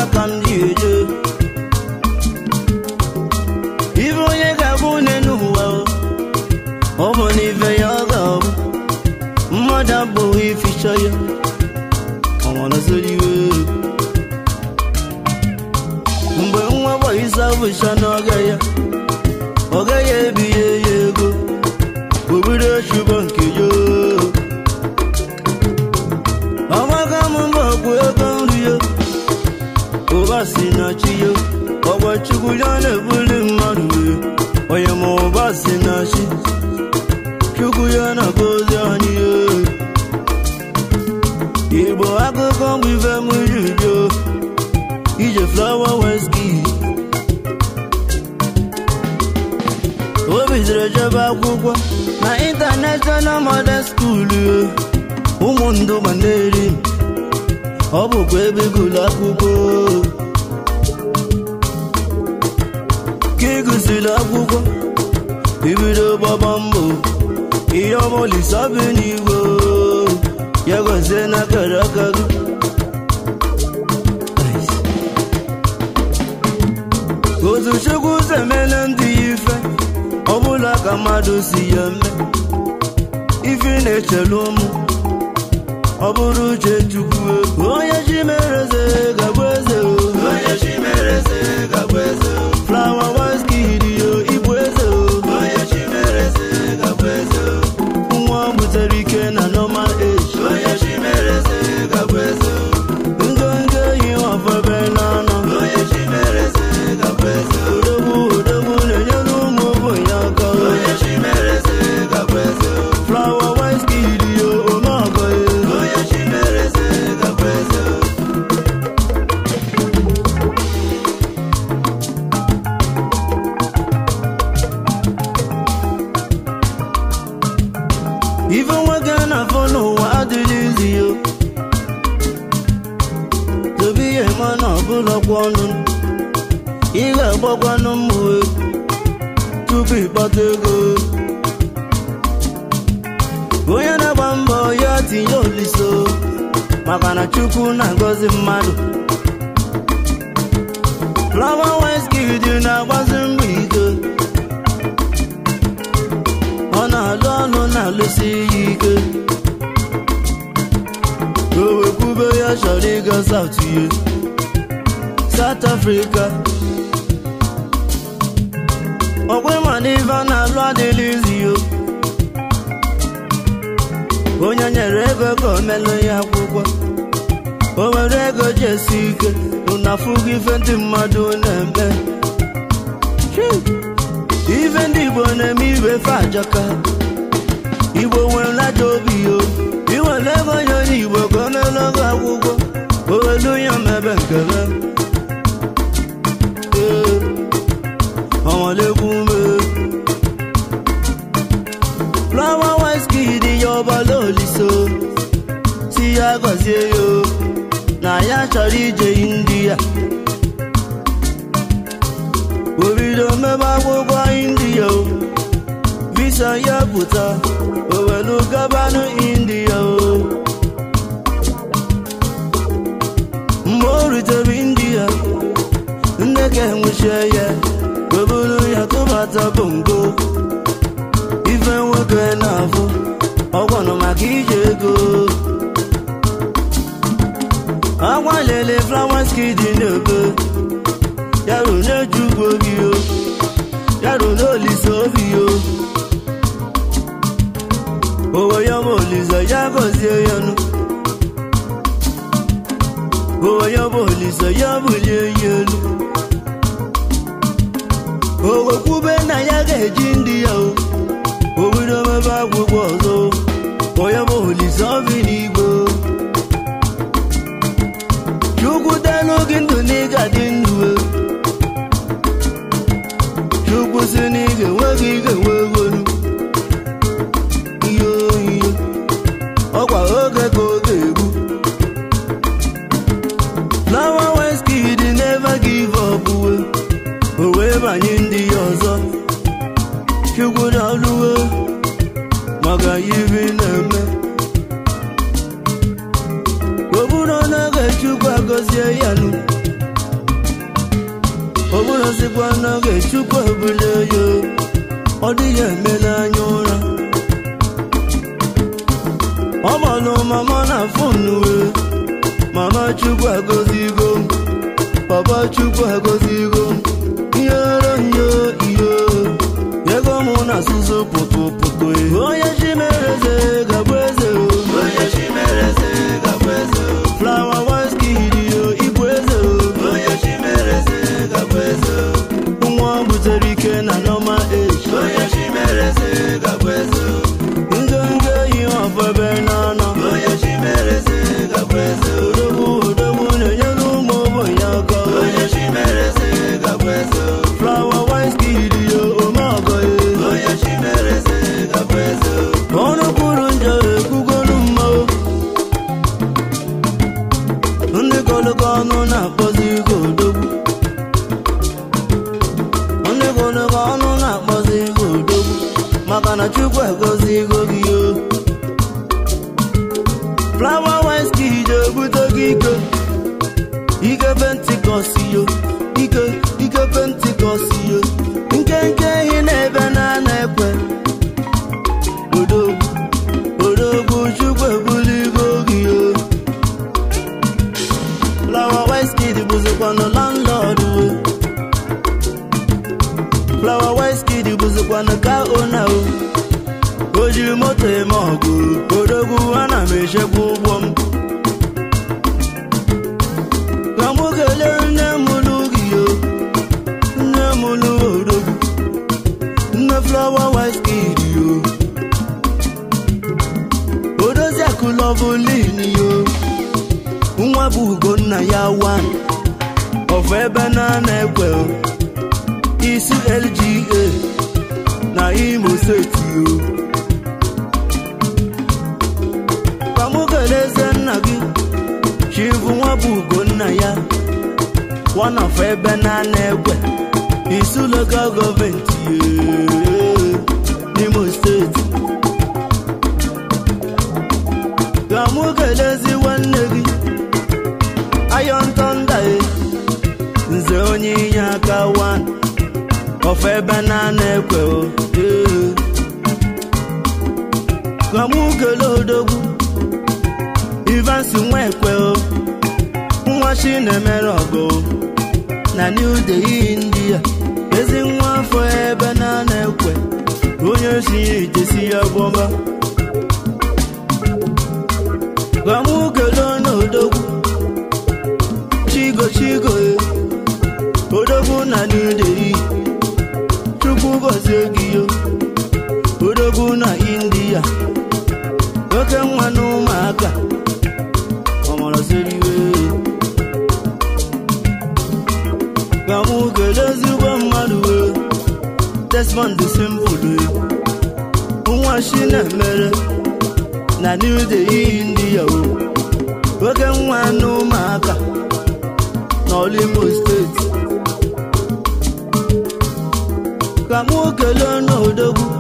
ka m ji eje ife onye ga-abụ une n'ụwa o, ọ bụ n'ife ya ọ ga-abụ mmadụ abụghị ificha ya ọnwanazoliwe mgbe nwa gbaisa bụcha n'ọga ya ọ gaghị ebinye ya ego obido chụbọ nke ya ọgbaga m mba ọgwụ ego nri ya ụba si na chi ya ọgwa chukwu ya na-ebuli mmadụ wee onye ma ụba si na chi chukwu ya na-agọzi anyị ya igbo akụkọ bụ ife m juju ije flawa weski o bidoro jebe akwụkwọ na international modern school ụmụ ndụ maneri ọ bụkwa ebe gụlụ akwụkwọ ka ị gụsịrị akwụkwọ ibido gbaba mbọ ihe ọmụlisa bi n'igwe ya gọzie n'akara aka gị otu chukwu zemele ndị ya ife ọbụla ka mmadụ si ya eme ife na-echelu ụmụ ọ bụrụ uche chukwu onye chi mere eze gabụ eze o. onye chi mere eze gabụ eze o. flawa waskid yo ịbụ eze o. onye chi mere eze gabụ eze o. nwa ọ butere ike na normal age onye chi mere eze gabụ eze o. ngongo yi ọfọbe n'ọnụ onye chi mere eze gabụ eze o. odogwu odogwu na-enyere ụmụ ogbenye aka o. onye chi mere eze gabụ eze o. flawa waskid yo omeọgọ ya onye chi mere eze gabụ eze o. ife nwoke na-afọ n'ụwa adịghị izi yo dobe ihe mana ọbụlọkwa ọnụ ị ga-agbakwanụ mmụọ tupu ịkpata ego onye na-agba mbọ ya tinye oliso maka na chukwu na-agọzi mmadụ flawa weskid na-agbazi mbọ ike ọ na-alụ ọlụ na-alụsi ya ike o wekwube ya chọrọ ịga South ye South Africa ọkwe ma n'ife a na-alụ adịghị izi yo onye nyere ego ka o melụ ya akwụkwọ o were ego ji esi ike ụnafụgo ife ndị mmadụ na-eme Phew! ife ndị igbo na-eme ibe fe ajọka igbo nwere ajọ obi yo iwere ego onye onye igbo ka ọ na-elogo akwụkwọ o welu ya mebe nkebe Ee, ọnwalekwu ume flawa weskid ya ọbala oliso si ya gọzie yo na ya chọrọ ije india obido mebe akwụkwọ india o visa ya pụta o welu gabanụ india o mgbe o rutere india nne ka enwechie ya oburu ya tụbata bongo ife nwoke na-afụ ọgwanụ maka ije ego agbalele flawa skid na-ebe yaro na-ejugbo gị o yaro na-olise obi o owe ya bụ olise ya gọzie ya nụ owe ya bụ olise ya bulie ya elu owe kwube na ya ga-eji ndị ya o obido mebe akwụkwọ ọzọ onye bụ olise obi n'igbo chukwu delu gị ndụ na ị ga-adị ndụ e. chukwu si na ị ga-enwe gị ị ga-enwe egolu ihe oyiye ọkwa oge ka oge egbu flawa weskid never give up we o wee banye ndị ya ọzọ chukwu na-alụwe maka ibi na-eme o bụrụ na oge chukwu agọzie ya nụ n'oge chukwu ebule ya ọ dịghị emela anya ụra ọ gbalụ mama na fonu wee mama chukwu agọzigo m papa chukwu agọzigo m ihere yo iyo ego mụ na asụsụ pụtụ pụtụ onye chi mere eze gabụ eze o onye chi mere eze gabụ eze o flawa waskidi yo igwe eze o onye chi mere eze gabụ eze o nwa butere ike na nọma eji onye chi mere eze gabụ eze o ngenge yi ọfọ ebe n'anọ onye chi mere eze gabụ eze o odogwu odogwu na-enyere ụmụ ogbenye aka onye chi mere eze gabụ eze o flawa waskidi yo ome ọgọ ye onye chi mere eze gabụ eze o ọnụ kwuru njọ ekwugolu mma o. ndị kọlụkọ ọnụ na-akpọzi ego odogwu ndị kọlụkọ ọnụ na-akpọzi ego odogwu maka na chukwu egozi ego gị o flawa Wizkid ebute gị ike ike pentikọst yo ike ike pentikọst yo nkenke ehi na-ebe na na-ekwe odogwu odogwu chukwu ebuligo gị o Flower Wizkid bụzikwanụ landlord o Flower Wizkid bụzikwanụ ka ona o o jiri moto eme ọgụ odogwu ana m echekwa ụgbọ m ka mụ kelee nne m lụ gị o nne m lụ odogwu nne Flower Wizkid o odozi akụlọbụlin yo nwa bụ ugonna ya wan ọfụ ebe na na-ekwe o. isi lga na imo steeti o ka mụ kelee eze nna gị chivu nwa bụ ugonna ya wan ọfụ ebe na na-ekwe isi lokal gọọmenti ye n'imo steeti ka mụ kelezi nwanne gị ayọn tọnda e nze onye inye aka wan ọfọ ebe na na-ekwe o ee. ka mụ kele odogwu ivansi nwa ekwe o nwa chi na-emere ọgụ o. na new delhi india ezi nwa afọ ebe na na-ekwe onye si ya itesi ya gbọba ka mụ kelee n'odogwu chigo chigo e odogwu na nideri chukwu gọzie gị yo odogwu na india oke nwa na ụmụaka ọmọrọsiriwe ka mụ kelee ezigbo mmadụ wee desmond simple nwa shi na-emere na new delhi india o oke nwa na ụmụaka n'olimo steeti ka mụ kelee n'odogwu